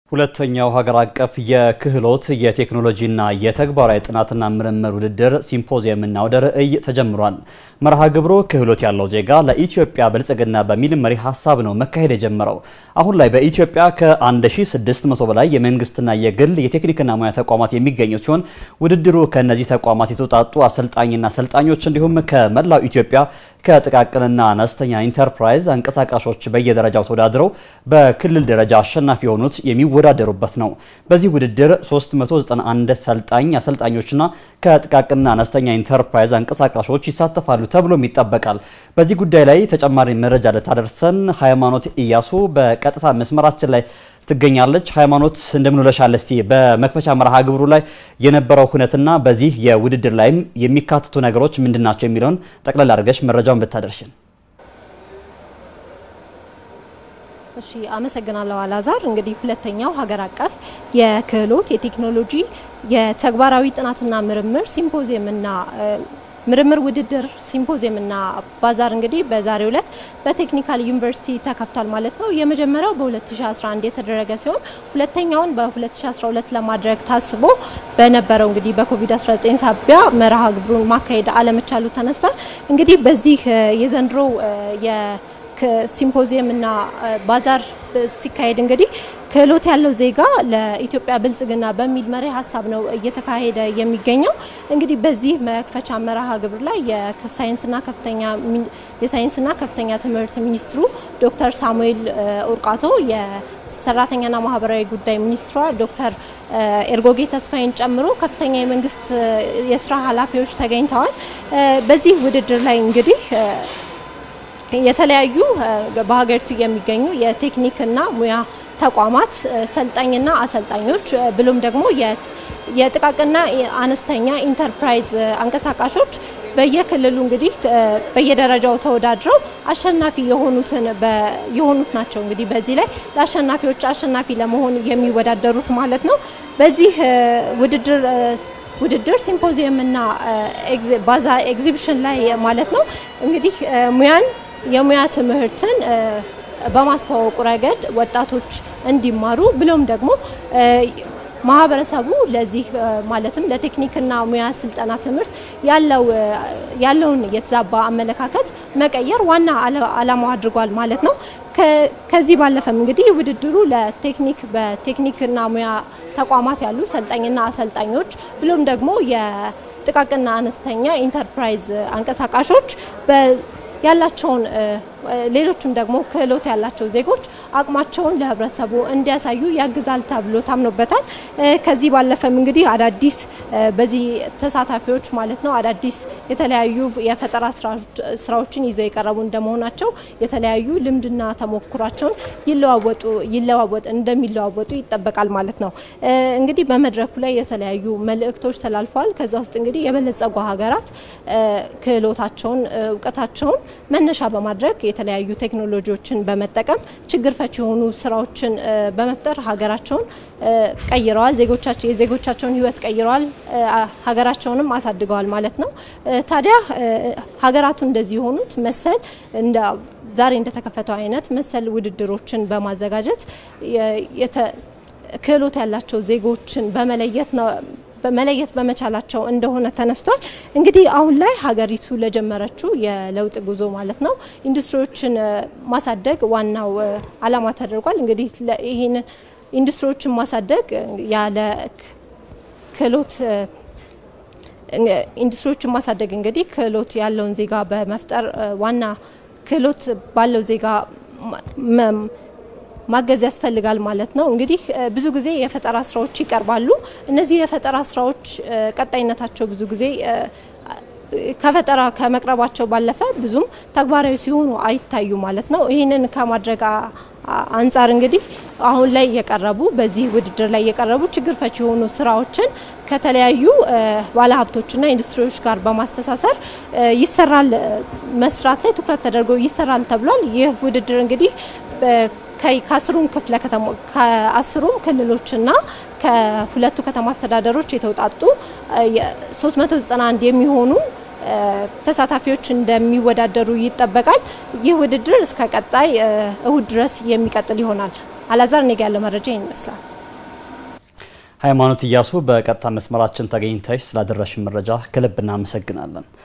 ሁለተኛው ሀገር አቀፍ የክህሎት የቴክኖሎጂና የተግባራዊ ጥናትና ምርምር ውድድር ሲምፖዚየምና አውደ ርዕይ ተጀምሯል። መርሃ ግብሩ ክህሎት ያለው ዜጋ ለኢትዮጵያ ብልጽግና በሚል መሪ ሀሳብ ነው መካሄድ የጀመረው። አሁን ላይ በኢትዮጵያ ከ1600 በላይ የመንግስትና የግል የቴክኒክና ሙያ ተቋማት የሚገኙ ሲሆን ውድድሩ ከእነዚህ ተቋማት የተውጣጡ አሰልጣኝና አሰልጣኞች እንዲሁም ከመላው ኢትዮጵያ ከጥቃቅንና አነስተኛ ኢንተርፕራይዝ አንቀሳቃሾች በየደረጃው ተወዳድረው በክልል ደረጃ አሸናፊ የሆኑት የሚወዳደሩበት ነው። በዚህ ውድድር 391 ሰልጣኝ አሰልጣኞችና ከጥቃቅንና አነስተኛ ኢንተርፕራይዝ አንቀሳቃሾች ይሳተፋሉ ተብሎም ይጠበቃል። በዚህ ጉዳይ ላይ ተጨማሪ መረጃ ልታደርሰን ሃይማኖት እያሱ በቀጥታ መስመራችን ላይ ትገኛለች። ሃይማኖት እንደምን ውለሻል? እስቲ በመክፈቻ መርሃ ግብሩ ላይ የነበረው ሁነትና በዚህ የውድድር ላይም የሚካተቱ ነገሮች ምንድን ናቸው የሚለውን ጠቅለል አድርገሽ መረጃውን ብታደርሽን። እሺ አመሰግናለሁ አላዛር። እንግዲህ ሁለተኛው ሀገር አቀፍ የክህሎት የቴክኖሎጂ የተግባራዊ ጥናትና ምርምር ሲምፖዚየምና ምርምር ውድድር ሲምፖዚየምና ባዛር እንግዲህ በዛሬው ዕለት በቴክኒካል ዩኒቨርሲቲ ተከፍቷል ማለት ነው። የመጀመሪያው በ2011 የተደረገ ሲሆን ሁለተኛውን በ2012 ለማድረግ ታስቦ በነበረው እንግዲህ በኮቪድ-19 ሳቢያ መርሃ ግብሩን ማካሄድ አለመቻሉ ተነስቷል። እንግዲህ በዚህ የዘንድሮ ሲምፖዚየምና ባዛር ሲካሄድ እንግዲህ ክህሎት ያለው ዜጋ ለኢትዮጵያ ብልጽግና በሚል መሪ ሀሳብ ነው እየተካሄደ የሚገኘው። እንግዲህ በዚህ መክፈቻ መርሃ ግብር ላይ የሳይንስና ከፍተኛ የሳይንስና ከፍተኛ ትምህርት ሚኒስትሩ ዶክተር ሳሙኤል ኡርቃቶ የሰራተኛና ማህበራዊ ጉዳይ ሚኒስትሯ ዶክተር ኤርጎጌ ተስፋዬን ጨምሮ ከፍተኛ የመንግስት የስራ ኃላፊዎች ተገኝተዋል። በዚህ ውድድር ላይ እንግዲህ የተለያዩ በሀገሪቱ የሚገኙ የቴክኒክና ሙያ ተቋማት ሰልጣኝና አሰልጣኞች ብሎም ደግሞ የጥቃቅንና አነስተኛ ኢንተርፕራይዝ አንቀሳቃሾች በየክልሉ እንግዲህ በየደረጃው ተወዳድረው አሸናፊ የሆኑትን የሆኑት ናቸው። እንግዲህ በዚህ ላይ ለአሸናፊዎች አሸናፊ ለመሆን የሚወዳደሩት ማለት ነው። በዚህ ውድድር ውድድር ሲምፖዚየምና ባዛ ኤግዚቢሽን ላይ ማለት ነው እንግዲህ ሙያን የሙያ ትምህርትን በማስተዋወቁ ረገድ ወጣቶች እንዲማሩ ብሎም ደግሞ ማህበረሰቡ ለዚህ ማለትም ለቴክኒክና ሙያ ስልጠና ትምህርት ያለው ያለውን የተዛባ አመለካከት መቀየር ዋና ዓላማው አድርጓል ማለት ነው። ከዚህ ባለፈም እንግዲህ ውድድሩ ለቴክኒክ በቴክኒክና ሙያ ተቋማት ያሉ ሰልጣኝና አሰልጣኞች ብሎም ደግሞ የጥቃቅንና አነስተኛ ኢንተርፕራይዝ አንቀሳቃሾች ያላቸውን ሌሎችም ደግሞ ክህሎት ያላቸው ዜጎች አቅማቸውን ለህብረተሰቡ እንዲያሳዩ ያግዛል ተብሎ ታምኖበታል። ከዚህ ባለፈም እንግዲህ አዳዲስ በዚህ ተሳታፊዎች ማለት ነው አዳዲስ የተለያዩ የፈጠራ ስራዎችን ይዘው የቀረቡ እንደመሆናቸው የተለያዩ ልምድና ተሞክሯቸውን ይለዋወጡ ይለዋወጥ እንደሚለዋወጡ ይጠበቃል ማለት ነው። እንግዲህ በመድረኩ ላይ የተለያዩ መልእክቶች ተላልፈዋል። ከዛ ውስጥ እንግዲህ የበለጸጉ ሀገራት ክህሎታቸውን እውቀታቸውን መነሻ በማድረግ የተለያዩ ቴክኖሎጂዎችን በመጠቀም ችግር ፈች የሆኑ ስራዎችን በመፍጠር ሀገራቸውን ቀይረዋል። ዜጎቻቸው የዜጎቻቸውን ህይወት ቀይረዋል፣ ሀገራቸውንም አሳድገዋል ማለት ነው። ታዲያ ሀገራቱ እንደዚህ የሆኑት መሰል እንደ ዛሬ እንደተከፈተው አይነት መሰል ውድድሮችን በማዘጋጀት ክህሎት ያላቸው ዜጎችን በመለየት ነው መለየት በመቻላቸው እንደሆነ ተነስቷል። እንግዲህ አሁን ላይ ሀገሪቱ ለጀመረችው የለውጥ ጉዞ ማለት ነው ኢንዱስትሪዎችን ማሳደግ ዋናው ዓላማ ተደርጓል። እንግዲህ ይህንን ኢንዱስትሪዎችን ማሳደግ ያለ ክህሎት ኢንዱስትሪዎችን ማሳደግ እንግዲህ ክህሎት ያለውን ዜጋ በመፍጠር ዋና ክህሎት ባለው ዜጋ ማገዝ ያስፈልጋል ማለት ነው። እንግዲህ ብዙ ጊዜ የፈጠራ ስራዎች ይቀርባሉ። እነዚህ የፈጠራ ስራዎች ቀጣይነታቸው ብዙ ጊዜ ከፈጠራ ከመቅረባቸው ባለፈ ብዙም ተግባራዊ ሲሆኑ አይታዩ ማለት ነው። ይህንን ከማድረግ አንጻር እንግዲህ አሁን ላይ የቀረቡ በዚህ ውድድር ላይ የቀረቡ ችግር ፈች የሆኑ ስራዎችን ከተለያዩ ባለሀብቶችና ኢንዱስትሪዎች ጋር በማስተሳሰር ይሰራል መስራት ላይ ትኩረት ተደርጎ ይሰራል ተብሏል። ይህ ውድድር እንግዲህ ከአስሩም ክፍለ ከተማ ከአስሩም ክልሎችና ከሁለቱ ከተማ አስተዳደሮች የተውጣጡ 391 የሚሆኑ ተሳታፊዎች እንደሚወዳደሩ ይጠበቃል። ይህ ውድድር እስከ ቀጣይ እሁድ ድረስ የሚቀጥል ይሆናል። አላዛር እኔ ጋ ያለው መረጃ ይህን ይመስላል። ሃይማኖት እያሱ በቀጥታ መስመራችን ተገኝተሽ ስላደረሽን መረጃ ከልብ እናመሰግናለን።